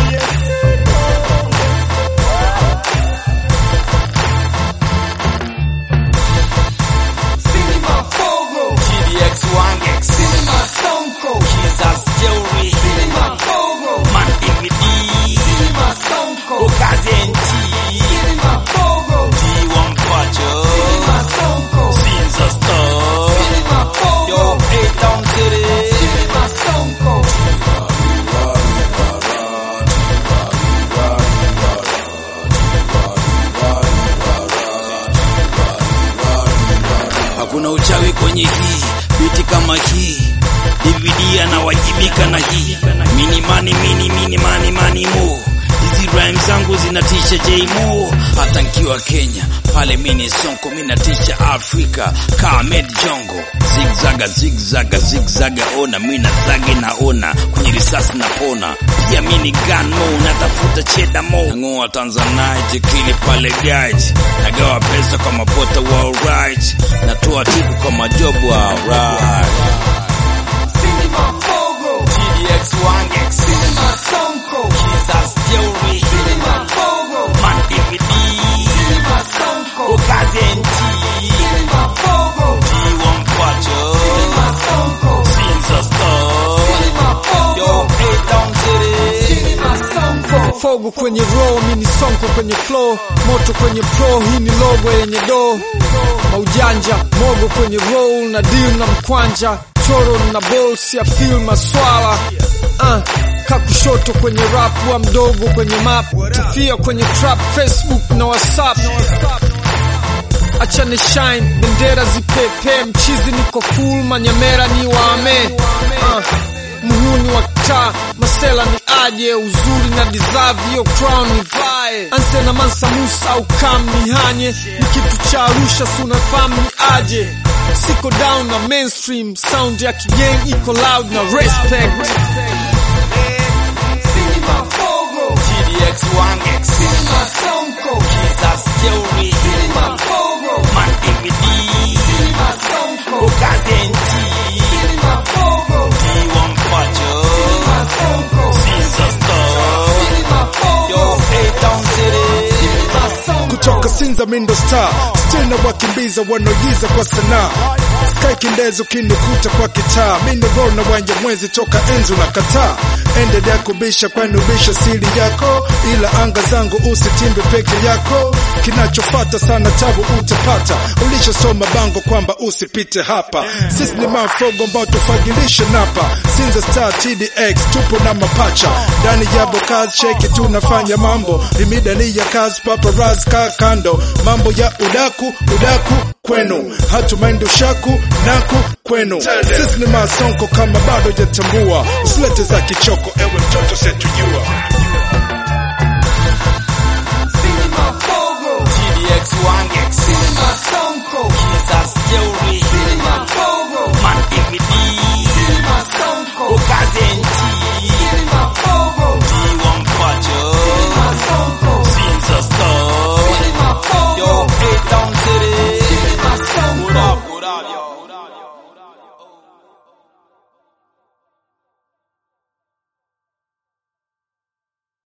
Cinema Fogo, GDX Wangex, Cinema Sonko, Jesus Theory, Cinema Fogo, Man DVD, Cinema Sonko, Okazi NT, Cinema Fogo, D1 Pacho, Cinema Sonko, Sinza Store, Cinema Yo, Fogo, A-Town City, Cinema Sonko. Hakuna uchawi kwenye hii biti kama hii DVD anawajibika na hii mini mani mini mini mani mani mo hizi rhyme zangu zinatisha J Mo hata nkiwa Kenya pale mini sonko minatisha Afrika Kamed Jongo zigzaga zigzaga zigzaga ona mina zage naona kwenye risasi napona pia mini gun mo natafuta cheda mo nang'oa Tanzanite kili pale guide nagawa pesa kwa mapota wa alright natoa tipu kwa majobu wa alright Cinema Fogo, GDX Wangex Cinema Sonko, Jesus Theory Cinema Fogo, Man DVD Cinema Sonko, Okazi NT Cinema Fogo, D1 Pacho Cinema Sonko, Sinza Store Cinema Yo, Fogo, A-Town City Cinema Sonko. Fogo kwenye row, mini sonko kwenye flow, moto kwenye pro, hii ni logo yenye do maujanja, mogo kwenye roll na deal na mkwanja, choro na balls ya feel maswala uh, kakushoto kwenye rap wa mdogo kwenye map, tufia kwenye trap, Facebook na WhatsApp acha ni shine, bendera zipepe, mchizi niko full, manyamera ni wame uh, muhuni wa taa, masela ni aje, uzuri na deserve hiyo crown ni vae, anse na Mansa Musa au kam ni hanye, ni kitu cha Arusha, si unafahamu ni aje, siko down na mainstream, sound ya kigeng iko loud na respect Cinema Fogo, GDX Wangex Cinema Sonko, Jesus Theory Cinema Fogo, Man DVD Cinema Sonko, Okazi NT Cinema Fogo, D1 Pacho Cinema Sonko, Sinza Store Cinema Yo, Fogo, A-Town City Cinema Sonko. kutoka Sinza Mindo Star still na wakimbiza wanaoigiza kwa sanaa Sky Kindezo kinikuta kwa kitaa mimi roll na wanja mwezi toka enzu na kataa endelea kubisha kwani ubisha siri yako ila anga zangu usitimbe peke yako kinachofata sana tabu utapata ulishasoma bango kwamba usipite hapa sisi ni mafogo ambao tufagilisha napa Sinza Star TDX tupo na mapacha ndani ya bokazi cheki tunafanya mambo limidani ya kazi paparazzi ka kando mambo ya udaku udaku kwenu hatumaindi ushaku naku kwenu sisi ni masonko kama bado jatambua usilete za kichoko ewe mtoto setujua